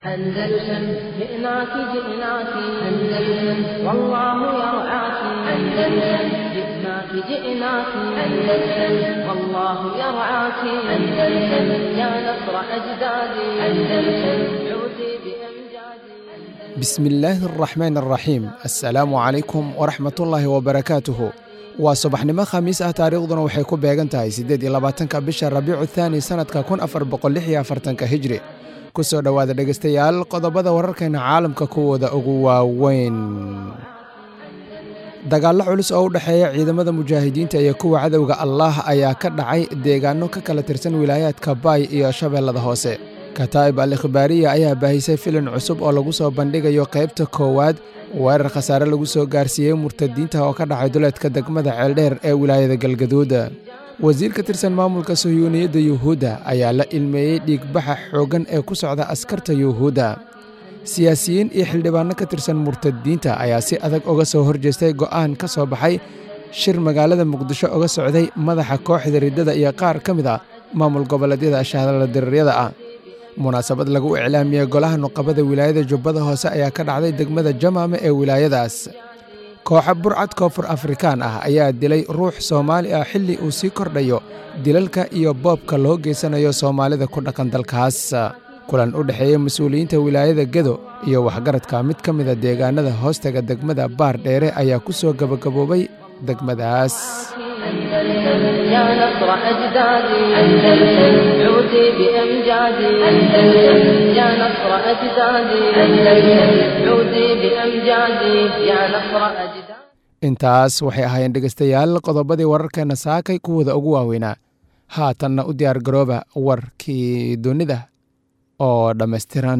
أندلسن جئناك جئناك أندلسن والله يرعاك أندلسن جئناك جئناك أندلسن والله يرعاك أندلسن يا نصر أجدادي أندلسن عودي بأمجادي bismillaahi araxmaan araxiim assalaamu calaykum waraxmatullaahi wabarakaatuhu waa subaxnimo khamiis ah taariikhduna waxay ku beegan tahay siddeed iyo labaatanka bisha rabiicu thaani sannadka kun afar boqol lix iyo afartanka hijri ku soo dhowaada dhegaystayaal qodobada wararkeena caalamka kuwooda ugu waaweyn dagaallo culus oo u dhexeeya ciidamada mujaahidiinta iyo kuwa cadowga allaah ayaa ka dhacay deegaano ka kala tirsan wilaayaadka baay iyo shabeellada hoose kataa'ib al ikhbaariya ayaa baahisay filin cusub oo lagu soo bandhigayo qaybta koowaad weerar khasaare lagu soo gaarsiiyey murtadiinta oo ka dhacay duleedka degmada ceeldheer ee wilaayada galgaduud wasiir ka tirsan maamulka suhyuuniyadda yuhuudda ayaa la ilmeeyey dhiigbaxa xooggan ee ku socda askarta yuhuudda siyaasiyiin iyo xildhibaanno ka tirsan murtadiinta ayaa si adag uga soo horjeestay go'aan ka soo baxay shir magaalada muqdisho uga socday madaxa kooxda riddada iyo qaar ka mid a maamul goboleedyada shahaadala diriiryada ah munaasabad lagu iclaamiyey golaha nuqabada wilaayada jubbada hoose ayaa ka dhacday degmada jamaame ee wilaayadaas kooxa burcad koonfur afrikaan ah ayaa dilay ruux soomaali ah xilli uu sii kordhayo dilalka iyo boobka loo geysanayo soomaalida ku dhaqan dalkaas kulan u dhexeeya mas-uuliyiinta wilaayada gedo iyo waxgaradka mid ka mida deegaanada hoostaga degmada baar dheere ayaa ku soo gabagaboobay degmadaas أندلسن يا نصر أجدادي أندلسن عودي بأمجادي أندلسن يا نصر أجدادي أندلسن عودي بأمجادي يا نصر أجدادي intaas waxay ahaayeen dhegaystayaal qodobadii wararkeena saakay kuwooda ugu waaweynaa haatanna u diyaar garooba warkii dunida oo dhammaystiran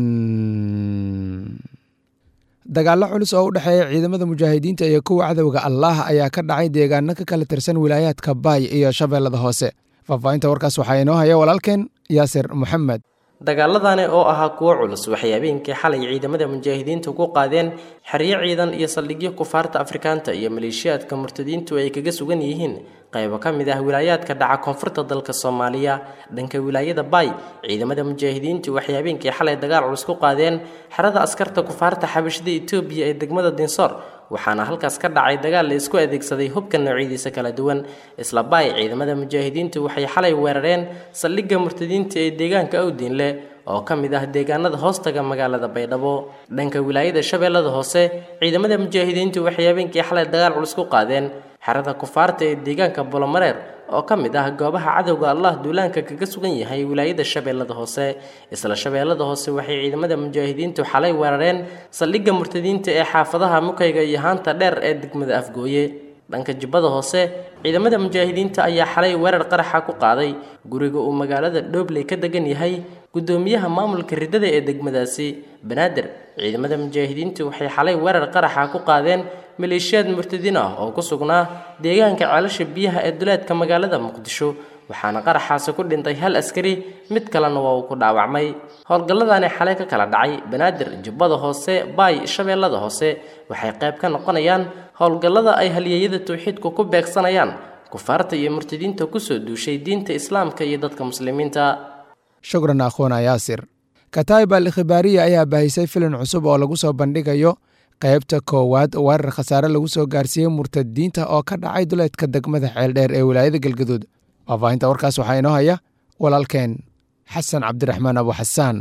dagaallo culus oo u dhexeeya ciidamada mujaahidiinta iyo kuwa cadowga allaah ayaa ka dhacay deegaano ka kala tirsan wilaayaadka baay iyo shabeellada hoose faahfaahinta warkaas waxaa inoo haya walaalkeen yaasir moxamed dagaaladani oo ahaa kuwo culus waxay habeenkii xalay ciidamada mujaahidiintu ku qaadeen xeryo ciidan iyo saldhigyo kufaarta afrikaanta iyo maleeshiyaadka murtadiintu ay kaga sugan yihiin qaybo ka mid ah wilaayaadka dhaca koonfurta dalka soomaaliya dhanka wilaayada baay ciidamada mujaahidiintu waxay habeenkii xalay dagaal culus ku qaadeen xerada askarta kufaarta xabashida etoobiya ee degmada dinsoor waxaana halkaas ka dhacay dagaal la isku adeegsaday hubka noocyadiisa kala duwan isla baay ciidamada mujaahidiintu waxay xalay weerareen saldhigga murtadiinta ee deegaanka awdiinle oo ka mid ah deegaanada hoostaga magaalada baydhabo dhanka wilaayada shabeellada hoose ciidamada mujaahidiintu waxay habeenkii xalay dagaal culus ku qaadeen xerada kufaarta ee deegaanka bolomareer oo ka mid ah goobaha cadowga allah duulaanka kaga sugan yahay wilaayada shabeellada hoose isla shabeellada hoose waxay ciidamada mujaahidiintu xalay weerareen saldhigga murtadiinta ee xaafadaha mukayga iyo haanta dheer ee degmada afgooye dhanka jubbada hoose ciidamada mujaahidiinta ayaa xalay weerar qaraxa ku qaaday guriga uu magaalada dhoobley ka degan yahay guddoomiyaha maamulka riddada ee degmadaasi banaadir ciidamada mujaahidiintu waxay xalay weerar qaraxa ku qaadeen maleeshiyaad murtadiin ah oo ku sugnaa deegaanka ceelasha biyaha ee duleedka magaalada muqdisho waxaana qaraxaasi ku dhintay hal askari mid kalena waa uu ku dhaawacmay howlgalladani xalay ka kala dhacay banaadir jubbada hoose baay shabeellada hoose waxay qayb ka noqonayaan howlgallada ay halyeeyada tawxiidku ku beegsanayaan kufaarta iyo murtadiinta kusoo duushay diinta islaamka iyo dadka muslimiinta shukran akhuuna yaasir kataa'ib al ikhbaariya ayaa baahisay filin cusub oo lagu soo bandhigayo qaybta koowaad weerar khasaare lagu soo gaarsiiyey murtadiinta oo ka dhacay duleedka degmada ceeldheer ee wilaayada galgaduud faahfaahinta warkaas waxaa inoo haya walaalkeen xasan cabdiraxmaan abu xasaan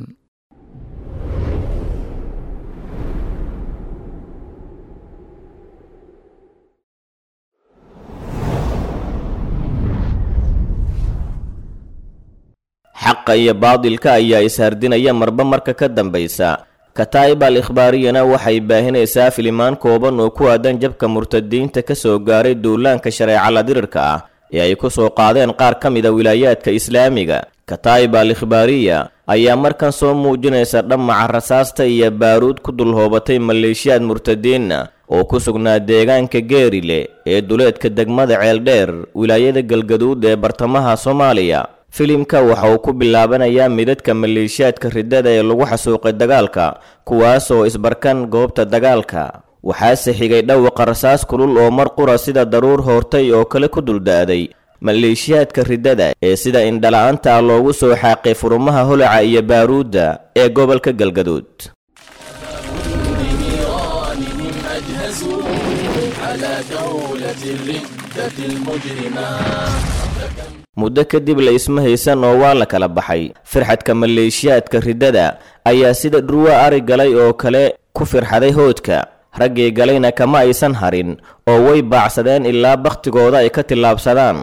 xaqa iyo baadilka ayaa ishardinaya marba marka ka dambaysa kataa'ib al ikhbaariyana waxay baahinaysaa filimaan kooban oo ku aadan jabka murtadiinta ka soo gaaray duulaanka shareecala dirirka ah ee ay ku soo qaadeen qaar ka mida wilaayaadka islaamiga kataa'ib al ikhbaariya ayaa markan soo muujinaysa dhammaca rasaasta iyo baaruud ku dulhoobatay maleeshiyaad murtadiinna oo ku sugnaa deegaanka geerile ee duleedka degmada ceeldheer wilaayada galgaduud ee bartamaha soomaaliya filimka waxa uu ku bilaabanayaa midadka maleeshiyaadka riddada ee lagu xasuuqay dagaalka kuwaas oo isbarkan goobta dagaalka waxaase xigay dhawaqa rasaas kulul oo mar qura sida daruur hoortay oo kale ku dulda'day maleeshiyaadka riddada ee sida indhala-aanta loogu soo xaaqay furumaha holaca iyo baaruudda ee gobolka galgaduud muddo kadib la isma haysan oo waa la kala baxay firxadka maleeshiyaadka riddada ayaa sida dhurwa ari galay oo kale ku firxaday hoodka raggii galayna kama aysan harin oo way baacsadeen ilaa bakhtigooda ay ka tillaabsadaan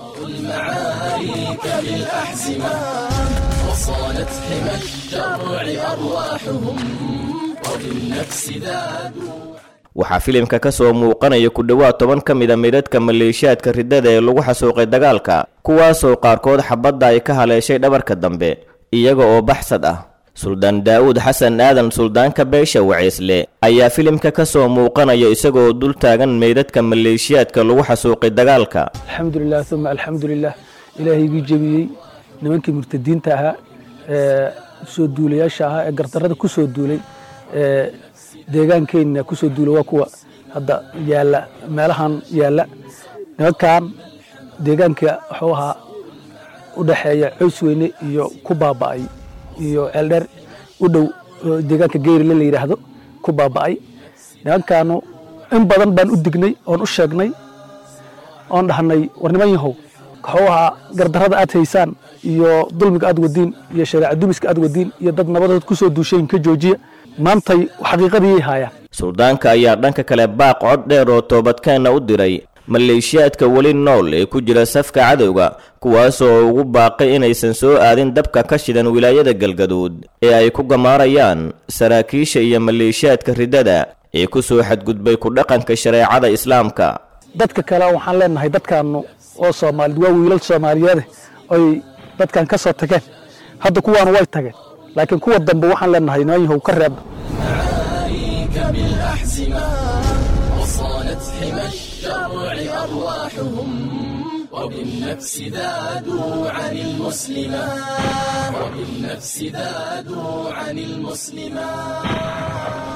waxaa filimka ka soo muuqanaya ku dhowaad toban ka mid a midadka maleeshiyaadka riddada ee lagu xasuuqay dagaalka kuwaasoo qaarkood xabadda ay ka haleeshay dhabarka dambe iyaga oo baxsad ah suldaan daa'uud xasan aadan suldaanka beesha waciisle ayaa filimka ka soo muuqanaya isagoo dul taagan meydadka maleeshiyaadka lagu xasuuqay dagaalka alxamdulilah uma alxamdulilah ilaahay igii jebiyey nimankii murtadiinta ahaa ee soo duulayaasha ahaa ee gardarrada ku soo duulay ee deegaankeenna ku soo duulay waa kuwa hadda yaalla meelahan yaalla nimankan deegaanka wuxuu ahaa u dhexeeya cows weyne iyo ku baaba'ay iyo ceeldheer u dhow deegaanka geyrile la yidhaahdo ku baaba'ay nimankaanu in badan baan u dignay oon u sheegnay oon dhahnay war niman yahow wuxuu ahaa gardarrada aad haysaan iyo dulmiga aad wadiin iyo shareeca dumiska aad wadiin iyo dad nabadood ku soo duushayin ka joojiya maantay xaqiiqadiiyay haayaan suldaanka ayaa dhanka kale baaq cod dheer oo toobadkeenna u diray maleeshiyaadka weli nool ee ku jira safka cadowga kuwaasoo ugu baaqay inaysan soo aadin dabka ka shidan wilaayada galgaduud ee ay ku gamaarayaan saraakiisha iyo maleeshiyaadka riddada ee ku soo xadgudbay ku dhaqanka shareecada islaamka dadka kale waxaan leenahay dadkaanu oo soomaalid waa wiilal soomaaliyeede oy dadkan ka soo tageen hadda kuwaanu way tageen laakiin kuwa dambe waxaan leenahay niman yahow ka reebna وبالنفس ذادوا عن المسلمين وبالنفس ذادوا عن المسلمين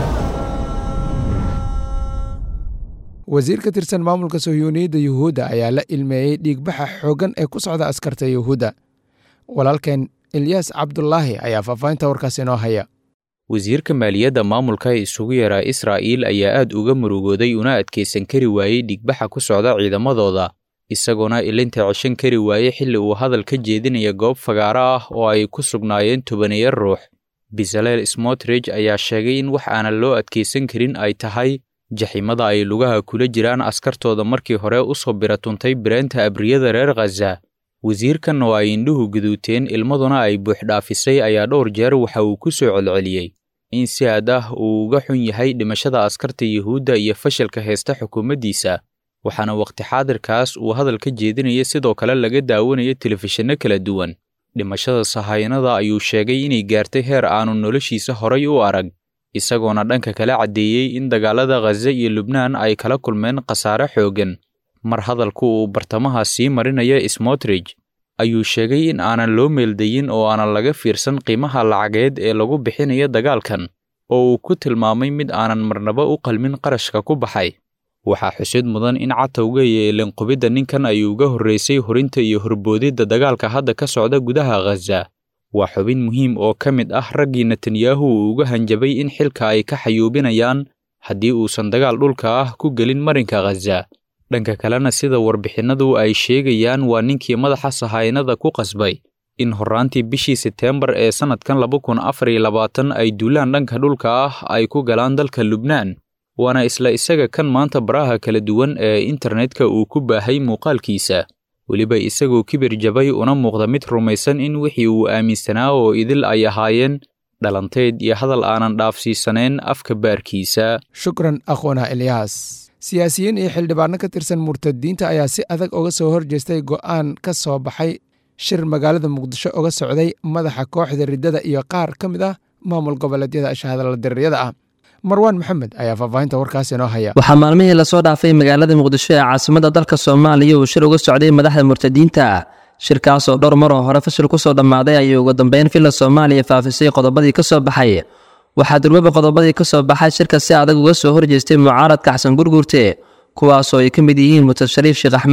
wasiir ka tirsan maamulka sohyuuniyadda yuhuudda ayaa la ilmeeyey dhiigbaxa xooggan ee ku socda askarta yuhuudda walaalkeen ilyaas cabdulaahi ayaa faahfaahinta warkaas inoo haya wasiirka maaliyadda maamulka isugu yaraa israa'iil ayaa aad uga murugooday una adkaysan kari waayey dhigbaxa ku socda ciidamadooda isagoona ilinta ceshan kari waayey xilli uu hadal ka jeedinaya goob fagaaro ah oo ay ku sugnaayeen tobaneeya ruux bisaleel smotrich ayaa sheegay in wax aanan loo adkaysan karin ay tahay jaximada ay lugaha kula jiraan askartooda markii hore u soo biratuntay bireenta abriyada reer khaza wasiirkan oo ay indhuhu guduuteen ilmaduna ay buuxdhaafisay ayaa dhowr jeer waxa uu ku soo celceliyey in si aad ah uu uga xun yahay dhimashada askarta yuhuudda iyo fashalka heesta xukuumaddiisa waxaana wakhti xaadirkaas uu hadal ka jeedinaya sidoo kale laga daawanayo telefishinno kala duwan dhimashada sahayanada ayuu sheegay inay gaartay heer aanu noloshiisa horay u arag isagoona dhanka kale caddeeyey in dagaalada khaza iyo lubnaan ay kala kulmeen khasaare xooggan mar hadalku uu bartamaha sii marinaya smotrich ayuu sheegay in aanan loo meeldayin oo aanan laga fiirsan qiimaha lacageed ee lagu bixinayo dagaalkan oo uu ku tilmaamay mid aanan marnaba u qalmin qarashka ku baxay waxaa xusid mudan in catowga iyo ilinqubidda ninkan ay uga horraysay horinta iyo horboodidda dagaalka hadda ka socda gudaha khaza waa xubin muhiim oo ka mid ah raggii netanyahu uu uga hanjabay in xilka ay ka xayuubinayaan haddii uusan dagaal dhulka ah ku gelin marinka khaza dhanka kalena sida warbixinnadu ay sheegayaan waa ninkii madaxa sahaynada ku qasbay in horraantii bishii seteembar ee sannadkan laba kun afar iyo labaatan ay duulaan dhanka dhulka ah ay ku galaan dalka lubnaan waana isla isaga kan maanta baraha kala duwan ee internetka uu ku baahay muuqaalkiisa weliba isagoo kibir jabay una muuqda mid rumaysan in wixii uu aaminsanaa oo idil ay ahaayeen dhalanteed iyo hadal aanan dhaafsiisanayn afka baarkiisa shukran aqoona ilyaas siyaasiyiin iyo xildhibaano ka tirsan murtadiinta ayaa si adag uga soo horjeestay go'aan ka soo baxay shir magaalada muqdisho uga socday madaxa kooxda riddada iyo qaar ka mid ah maamul goboleedyada ashahadala diriiryada ah marwaan maxamed ayaa faahfaahinta warkaas inoo haya waxaa maalmihii lasoo dhaafay magaalada muqdisho ee caasimadda dalka soomaaliya uu shir uga socday madaxda murtadiinta ah shirkaas oo dhowr mar oo hore fashil ku soo dhammaaday ayay ugu dambeyn villa soomaaliya faafisay qodobadii ka soo baxay waxaa durwaba qodobadii ka soo baxay shirka si adag uga soo horjeestay mucaaradka xasan gurguurte kuwaasoo ay ka mid yihiin mutad shariif sheekh axmed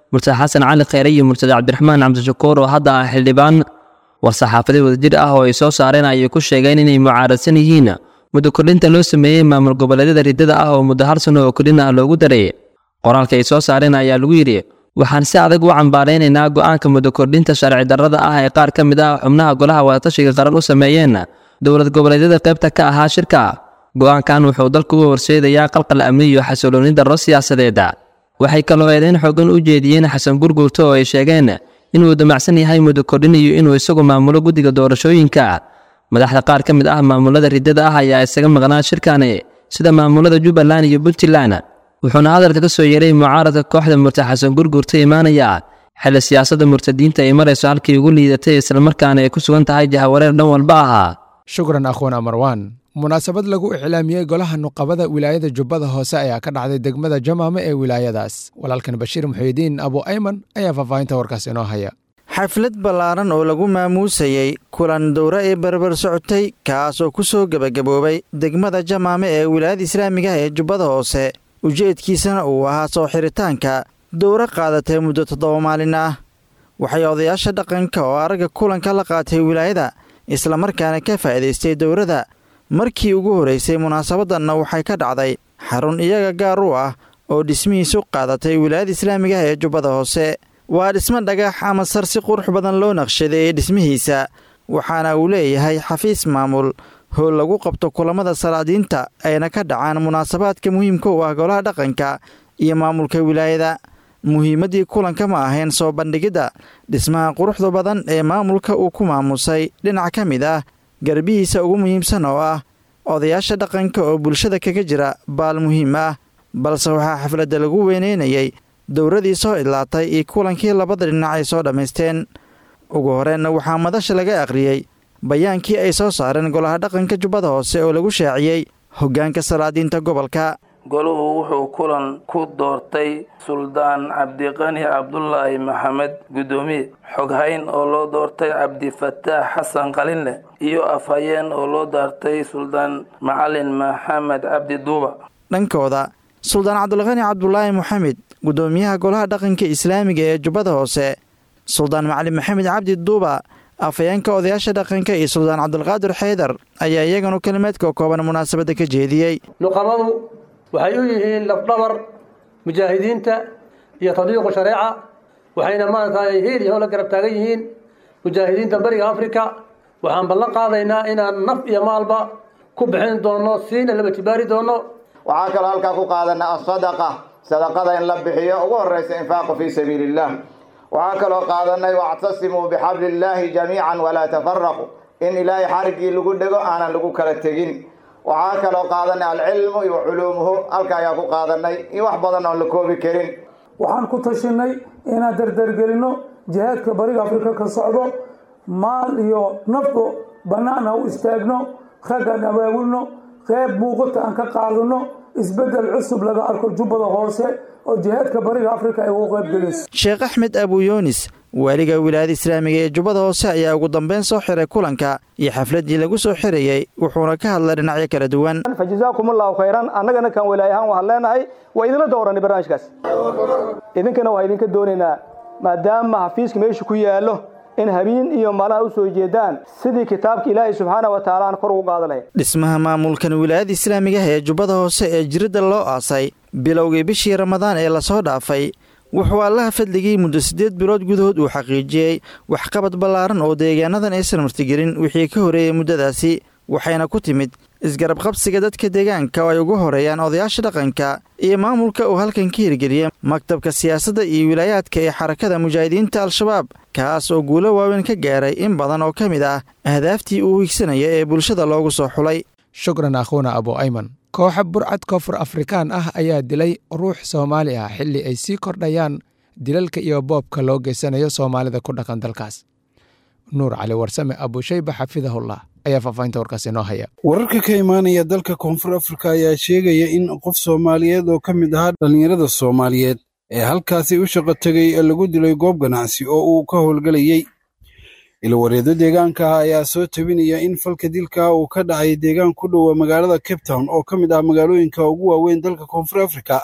murtad xasan cali kheyre iyo murtad cabdiraxmaan cabdishakuur oo hadda ah xildhibaan war-saxaafadii wadajir ah oo ay soo saareen ayay ku sheegeen inay mucaaradsan yihiin muddo kordhinta loo sameeyey maamul goboleedyada riddada ah oo muddo hal sano oo kordhin ah loogu daray qoraalka ay soo saareen ayaa lagu yidhi waxaan si adag u cambaaraynaynaa go'aanka muddo kordhinta sharci darrada ah ee qaar ka mid ah xubnaha golaha wadatashiga qaran u sameeyeen dowlad goboleedyada qaybta ka ahaa shirka go'aankan wuxuu dalku u horseedayaa qalqal amni iyo xasilooni darro siyaasadeed waxay kaloo eedeyn xoogan u jeediyeen xasan gurgurto oo ay sheegeen inuu damacsan yahay muddo kordhin iyo inuu isagu maamulo guddiga doorashooyinka madaxda qaar ka mid ah maamulada riddada ah ayaa isaga maqnaa shirkani sida maamulada jubbaland iyo puntland wuxuuna hadalka ka soo yeeray mucaaradka kooxda murtad xasan gurgurta imaanaya xilli siyaasadda murtadiinta ay marayso halkii ugu liidatay islamarkaana ay ku sugan tahay jahawareer dhan walba ah shukran akhwana marwan munaasabad lagu iclaamiyey golaha nuqabada wilaayada jubbada hoose ayaa ka dhacday degmada jamaame ee wilaayadaas walaalkan bashiir muxiidiin abu ayman ayaa faahfaahinta warkaas inoo haya xaflad ballaaran oo lagu maamuusayey kulan dowre ee barbar socotay kaas oo ku soo gebagaboobay degmada jamaame ee wilaayada islaamiga ee jubbada hoose ujeedkiisana uu ahaa soo xiritaanka dowro qaadatay muddo toddoba maalin ah waxay odayaasha dhaqanka oo aragga kulanka la qaatay wilaayada islamarkaana ka faa'iidaystay dowrada markii ugu horraysay munaasabaddanna waxay ka dhacday xarun iyaga gaar u ah oo dhismihiisu qaadatay wilaayada islaamiga ee jubbada hoose waa dhismo dhagax ama sar si qurux badan loo naqshadeeyey dhismihiisa waxaana uu leeyahay xafiis maamul howl lagu qabto kulammada salaadiinta ayna ka dhacaan munaasabaadka muhiimka u ah golaha dhaqanka iyo maamulka wilaayada muhiimaddii kulanka ma ahayn soo bandhigidda dhismaha quruxda badan ee maamulka uu ku maamusay dhinac ka mid ah garbihiisa ugu muhiimsan oo ah odayaasha dhaqanka oo bulshada kaga jira baal muhiim ah balse waxaa xafladda lagu weyneynayay dowradii soo idlaatay iyo kulankii labada dhinac ay soo dhammaysteen ugu horeenna waxaa madasha laga akhriyey bayaankii ay soo saareen golaha dhaqanka jubbada hoose oo lagu shaaciyey hoggaanka salaadiinta gobolka goluhu wuxuu kulan ku doortay suldaan cabdiqani cabdulaahi maxamed guddoomiye xoghayn oo loo doortay cabdifataax xasan qalinleh iyo afhayeen oo loo doortay suldaan macalin maxamed cabdi duuba dhankooda suldaan cabdulqani cabdulaahi maxamed guddoomiyaha golaha dhaqanka islaamiga ee jubbada hoose suldaan macalin maxamed cabdi duuba afhayeenka odayaasha dhaqanka iyo suldaan cabdulqaadir xaydar ayaa iyaganu kelimeedka kooban munaasabadda ka jeediyey nuqabadu waxay u yihiin lafdhabar mujaahidiinta iyo tadbiiqu shareeca waxayna maaragtay hiil iyo howla garab taagan yihiin mujaahidiinta bariga africa waxaan ballan qaadaynaa inaan naf iyo maalba ku bixin doonno siina laba jibaari doonno waxaa kaloo halkaa ku qaadana asadaqa sadaqada in la bixiyo ugu horeysa infaaqu fii sabiili illah waxaa kaloo qaadanay wactasimuu bixabli illaahi jamiican walaa tafaraqu in ilaahay xariggii lagu dhego aanan lagu kala tegin waxaa kaloo qaadanay alcilmu iyo culuumuhu halka ayaa ku qaadanay in wax badan oon la koobi karin waxaan ku tashinay inaan dardargelinno jihaadka bariga afrika ka socdo maal iyo nafbo bannaan ha u istaagno raggaan abaabulno qeyb muuqata aan ka qaadano isbeddel cusub laga arko jubbada hoose oo jihaadka bariga afrika ay ugu qaybgelayso sheekh axmed abuyunis waaliga wilaayada islaamiga ee jubbada hoose ayaa ugu dambeyn soo xiray kulanka iyo xafladdii lagu soo xirayey wuxuuna ka hadlay dhinacyo kala duwan fa jazaakum allahu khayran annagana kan walaay ahaan waxaan leenahay waa idinla dooranay barnaamijkaas idinkana waxaa idinka doonaynaa maadaama xafiiska meesha ku yaallo in habeen iyo malaha u soo jeedaan sidii kitaabka ilaahay subxaana wa tacaala aan kor ugu qaadanaya dhismaha maamulkan wilaayada islaamiga ah ee jubbada hoose ee jiridda loo aasay bilowgii bishii ramadaan ee lasoo dhaafay wuxuu allaha fadligii muddo siddeed bilood gudahood uu xaqiijiyey waxqabad ballaaran oo deegaanadan aysan martigelin wixii ka horeeyey muddadaasi waxayna ku timid isgarab qabsiga dadka deegaanka oo ay ugu horeeyaan odayaasha dhaqanka iyo maamulka uu halkan ka hirgeliyey maktabka siyaasadda iyo wilaayaadka ee xarakada mujaahidiinta al-shabaab kaas oo guulo waaweyn ka gaaray in badan oo ka mid ah ahdaaftii uu higsanaya ee bulshada loogu soo xulay shukran akhuuna abu ayman kooxa burcad koonfur afrikaan ah ayaa dilay ruux soomaali ah xilli ay sii kordhayaan dilalka iyo boobka loo geysanayo soomaalida ku dhaqan dalkaas nuur cali warsame abushayba xafidahullah ayaa faahfaahinta warkaas inoo haya wararka ka imaanaya dalka koonfur afrika ayaa sheegaya in qof soomaaliyeed oo ka mid ahaa dhallinyarada soomaaliyeed ee halkaasi u shaqo tegay lagu dilay goob ganacsi oo uu ka howlgelayey ilwareedo deegaanka ah ayaa soo tabinaya in falka dilka uu ka dhacay deegaan ku dhowa magaalada cape town oo ka mid ah magaalooyinka ugu waaweyn dalka koonfur afrika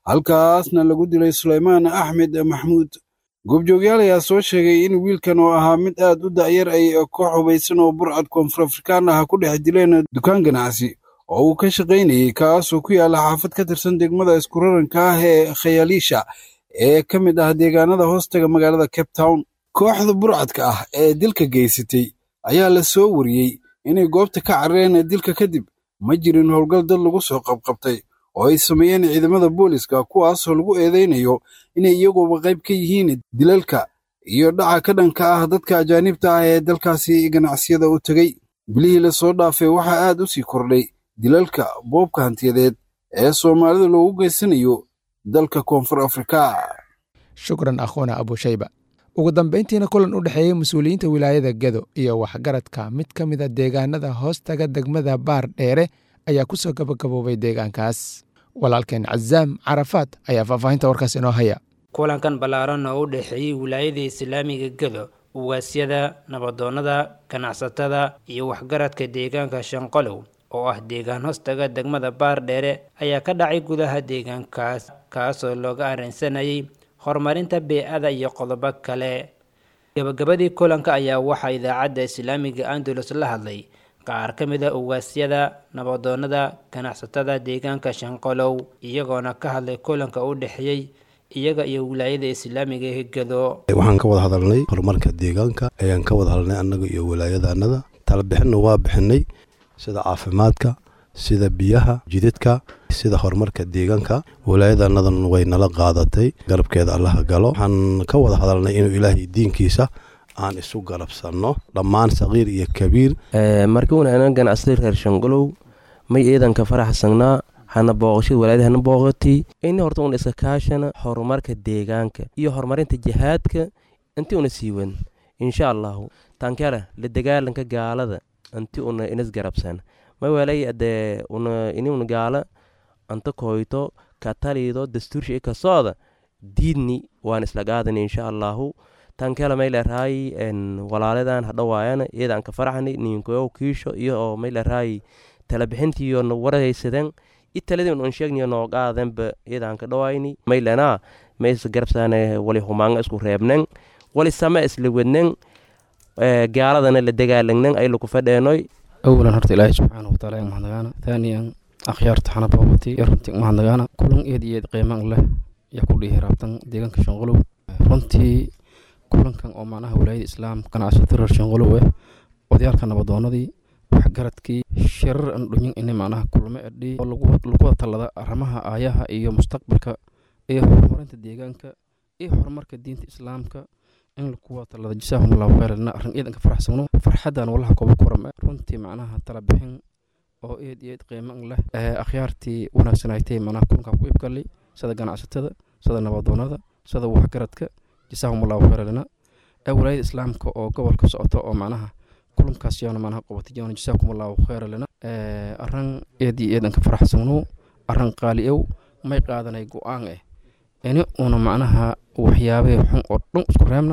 halkaasna lagu dilay sulaymaan axmed maxmuud goobjoogyaal ayaa soo sheegay in wiilkan oo ahaa mid aad u da'yar ay koox hubaysan oo burcad koonfur afrikaan ah ku dhex dileen dukaan ganacsi oo uu ka shaqaynayey kaasoo ku yaalla xaafad ka tirsan degmada iskuraranka ah ee khayaaliisha ee ka mid ah deegaanada hoostaga magaalada cape town kooxda burcadka ah ee dilka geysatay ayaa la soo wariyey inay goobta ka carareen dilka kadib ma jirin howlgal dad lagu soo qabqabtay oo ay sameeyeen ciidamada booliska kuwaasoo lagu eedaynayo inay iyaguba qayb ka yihiin dilalka iyo dhaca ka dhanka ah dadka ajaanibta ah ee dalkaasi ganacsiyada u tegey bilihii lasoo dhaafay waxaa aad u sii kordhay dilalka boobka hantiyadeed ee soomaalida loogu geysanayo dalka koonfur afrika shukran akhuuna abushayba ugu dambayntiina kulan u dhexeeyey mas-uuliyiinta wilaayada gedo iyo waxgaradka mid ka mida deegaanada hoostaga degmada baar dheere ayaa ku soo gabagaboobay deegaankaas walaalkeen cazaam carafaad ayaa faahfaahinta warkaas inoo haya kulankan ballaaran oo u dhexeeyey wilaayada islaamiga gedo ugaasyada nabadoonnada ganacsatada iyo waxgaradka deegaanka shanqolow oo ah deegaan hoostaga degmada baar dheere ayaa ka dhacay gudaha deegaankaas kaasoo looga arrinsanayay horumarinta bee-ada iyo qodobo kale gabagabadii kulanka ayaa waxaa idaacadda islaamiga andalus la hadlay qaar ka mid a ugaasyada nabadoonnada ganacsatada deegaanka shanqolow iyagoona ka hadlay kulanka u dhexeeyey iyaga iyo wilaayada islaamiga ee gedo waxaan ka wada hadalnay horumarka deegaanka ayaan ka wada hadalnay annaga iyo wilaayada annada talabixinna waa bixinay sida caafimaadka sida biyaha jidadka sida horumarka deegaanka wilaayadanadan way nala qaadatay garabkeeda allaha galo waxaan ka wada hadalnay inuu ilaahay diinkiisa aan isu garabsanno dhammaan saqiir iyo kabiir markiuna anan ganacsaday reer shangolow may eedanka faraxsanaa hana booqashada walaayada hana booqatay ini horta una iska kaashana horumarka deegaanka iyo horumarinta jihaadka inti una siiwan insha allahu tankara la dagaalanka gaalada inti una inas garabsan mawalay adee una ini una gaala anta koyto katalido dastuursha i kasooda diidni waan isla qaadani insha allahu tankela mayleraayi walaaladan hadhawaayana iyadan ka faraxni ninkoyow kiisho iyo oo mayleraayi talabixintiyo na waraysaden i taladii un sheegniyo noo qaadenba iyadan ka dhawaayni maylena mays garabsaane wali humaanga isku reebnen wali sama isla wednen gaaladana la dagaalagnen ay laku fadheenoy awalan horta ilaahay subxaana wataala in mahadnagaana thaaniyan akhyaarta xana boobati iyo runtii mahadnagaana kulan eed iyo eed qiimaan leh yaa ku dhihi raabtan deegaanka shanqolow runtii kulankan oo macnaha walaayada islaam ganacsato reer shanqolow eh odayaalka nabadoonadii waxgaradkii shirar aan dhunyin ini macnaha kulmo edhi oo lagu wada tallada arrimaha aayaha iyo mustaqbalka iyo horumarinta deegaanka iyo horumarka diinta islaamka in lagu wada tallada jasaahum allahu khayran arrin eedanka faraxsagno farxadan wallaha kooba kuram runtii macnaha tala bixin oo eed iyo eed qiiman leh akhyaartii wanaagsanaytay macnaha kulankaa ku ibgalay sida ganacsatada sida nabadoonada sida waxgaradka jasaahum allahu khayran ee walaayada islaamka oo gobolka socota oo macnaha kulankaas yaana macnaha qabatay yaana jasaakum allahu khayran lana arran eed iyo eedanka faraxsagno arran qaali ow may qaadanay go-aan eh ini una macnaha waxyaabahee xun oo dhan isku reebna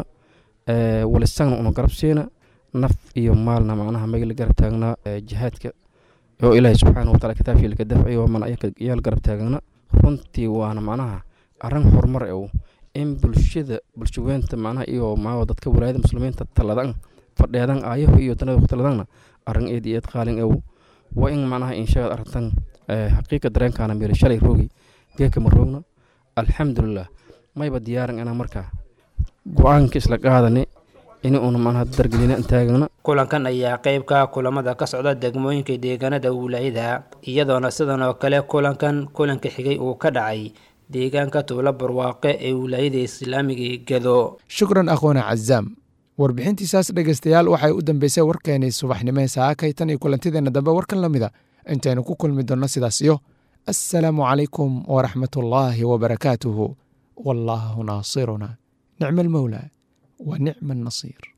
walisagna una garab siina naf iyo maalna macnaha magala garab taagnaa jihaadka oo ilaahay subxaana wataala kitaabkiilka dafciyo mana yaal garab taagna runtii waana macnaha arrin horumar ew in bulshada bulshaweynta macnaha iyo maa dadka walaayada muslimiinta taladan fadheedan aayaho iyo danada ku taladanna arrin eed iyo eed qaalin ew waa in macnaha inshaad arrintan xaqiiqa dareenkaana meeli shalay roogi geeka ma roogna alxamdulilah mayba diyaaran inaa markaa go-aanka isla qaadani in uuna macnaha dargelina taagana kulankan ayaa qayb ka kulamada ka socda degmooyinka deegaanada wilaayada iyadoona sidan oo kale kulankan kulanka xigay uu ka dhacay deegaanka tuulo barwaaqe ee wilaayada islaamiga gado shukran akhoona cazaam warbixintiisaas dhegaystayaal waxay u dambeysay warkeenii subaxnimee saakay tan iyo kulantideenna dambe warkan la mida intaynu ku kulmi doonno sidaas iyo assalaamu calaykum waraxmatullaahi wabarakaatuhu wallaahu naasiruna nicma almawlaa wa nicma annasiir